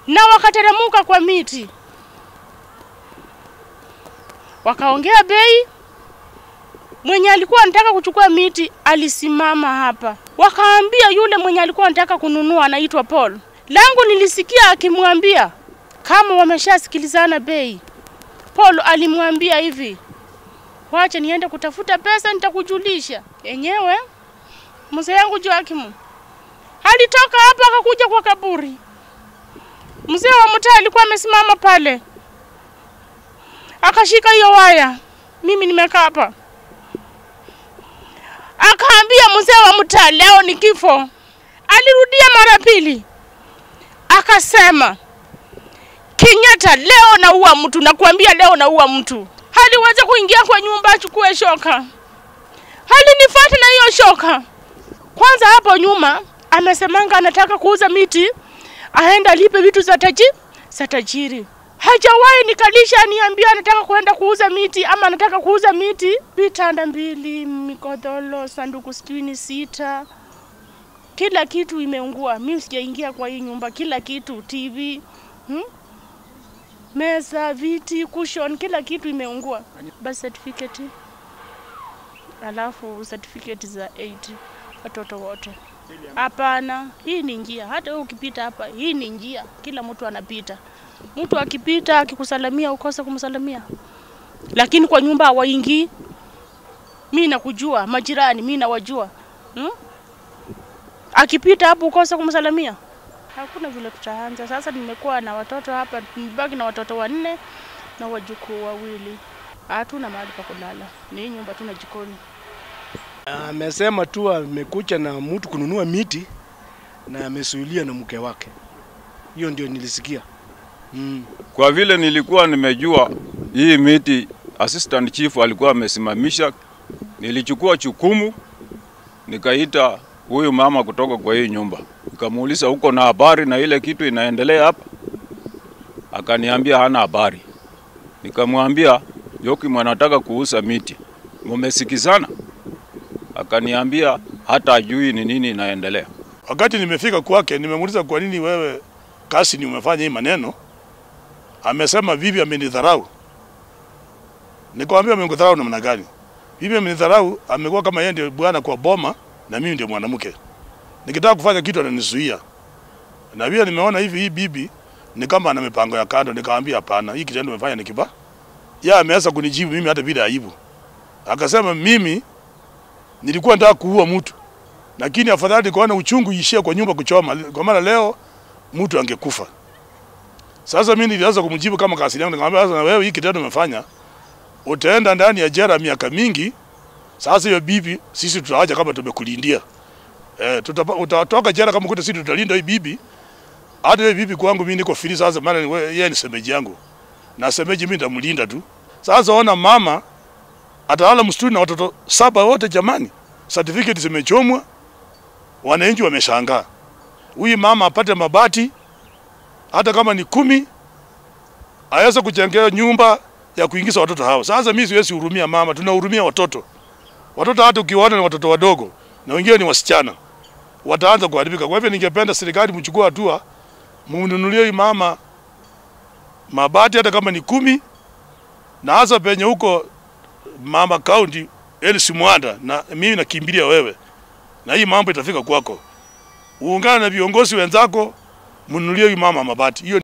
na wakateremuka kwa miti, wakaongea bei. Mwenye alikuwa anataka kuchukua miti alisimama hapa, wakaambia yule mwenye alikuwa anataka kununua anaitwa Paul. Langu nilisikia akimwambia kama wameshasikilizana bei. Paul alimwambia hivi, wacha niende kutafuta pesa, nitakujulisha. Yenyewe mzee yangu Joakim alitoka hapa akakuja kwa kaburi. Mzee wa mtaa alikuwa amesimama pale, akashika hiyo waya, mimi nimekaa hapa, akaambia mzee wa mtaa, leo ni kifo. Alirudia mara pili, akasema Kenyatta, leo naua mtu, nakuambia leo naua mtu. Haliweza kuingia kwa nyumba achukue shoka, halinifuata na hiyo shoka. Kwanza hapo nyuma amesemanga anataka kuuza miti, aenda alipe vitu za taji za tajiri. Hajawahi nikalisha aniambia anataka kuenda kuuza miti ama anataka kuuza miti, vitanda mbili, mikodholo, sanduku sitini sita, kila kitu imeungua. Mimi sijaingia kwa hii nyumba, kila kitu, TV hmm? meza, viti, cushion, kila kitu imeungua. Basi certificate, alafu certificate za 8 watoto wote. Hapana, hii ni njia. Hata wewe ukipita hapa, hii ni njia, kila mtu anapita. Mtu akipita akikusalamia ukose kumsalamia, lakini kwa nyumba hawaingii. Mi nakujua majirani, mi nawajua hmm? Akipita hapo ukose kumsalamia hakuna vile tutaanza. Sasa nimekuwa na watoto hapa, nimebaki na watoto wanne na wajukuu wawili. Hatuna mahali pa kulala, ni hii nyumba tuna jikoni. Amesema tu amekuja na mtu kununua miti na amesuilia na mke wake. Hiyo ndio nilisikia. Mm. Kwa vile nilikuwa nimejua hii miti assistant chief alikuwa amesimamisha, nilichukua chukumu nikaita huyu mama kutoka kwa hii nyumba, nikamuuliza uko na habari na ile kitu inaendelea hapa? Akaniambia hana habari. Nikamwambia Joakim anataka kuuza miti, mumesikizana? Akaniambia hata ajui ni nini inaendelea. Wakati nimefika kwake, nimemuuliza kwa nini wewe kasi ni umefanya hii maneno. Amesema bibi amenidharau. Nikamwambia amenidharau namna gani? Bibi amenidharau, amekuwa kama yeye ndio bwana kwa boma na mimi ndio mwanamke. Nikitaka kufanya kitu ananizuia. Na pia nimeona hivi hii bibi ni kama ana mipango ya kando, nikamwambia hapana, hii kitendo umefanya ni kiba. Yeye ameanza kunijibu mimi hata bila aibu. Akasema mimi nilikuwa nataka kuua mtu. Lakini afadhali nikaona uchungu ishie kwa nyumba kuchoma, kwa maana leo mtu angekufa. Sasa mimi nilianza kumjibu kama kasiri yangu, nikamwambia sasa, na wewe hii kitendo umefanya, utaenda ndani ya jela miaka mingi. Sasa hiyo bibi sisi tutaacha kama tumekulindia. Eh, tutapa, utatoka jela kama kuta sisi tutalinda hii bibi. Hata hiyo bibi kwangu mimi niko free sasa, maana we- yeye ni semeji yangu. Na semeji mimi nitamlinda tu. Sasa ona mama atalala msituni na watoto saba wote jamani. Certificate zimechomwa. Wananchi wameshangaa. Huyu mama apate mabati hata kama ni kumi aweze kujengewa nyumba ya kuingiza watoto hao. Sasa mimi siwezi hurumia mama, tunahurumia watoto. Watoto hata ukiwaona ni watoto wadogo na wengine ni wasichana, wataanza kuharibika. Kwa hivyo ningependa serikali mchukue hatua, mnunulie huyu mama mabati hata kama ni kumi, na hasa penye huko mama county Elsi Mwanda, na mimi nakimbilia wewe, na hii mambo itafika kwako. Uungane na viongozi wenzako, mnunulie huyu mama mabati hiyo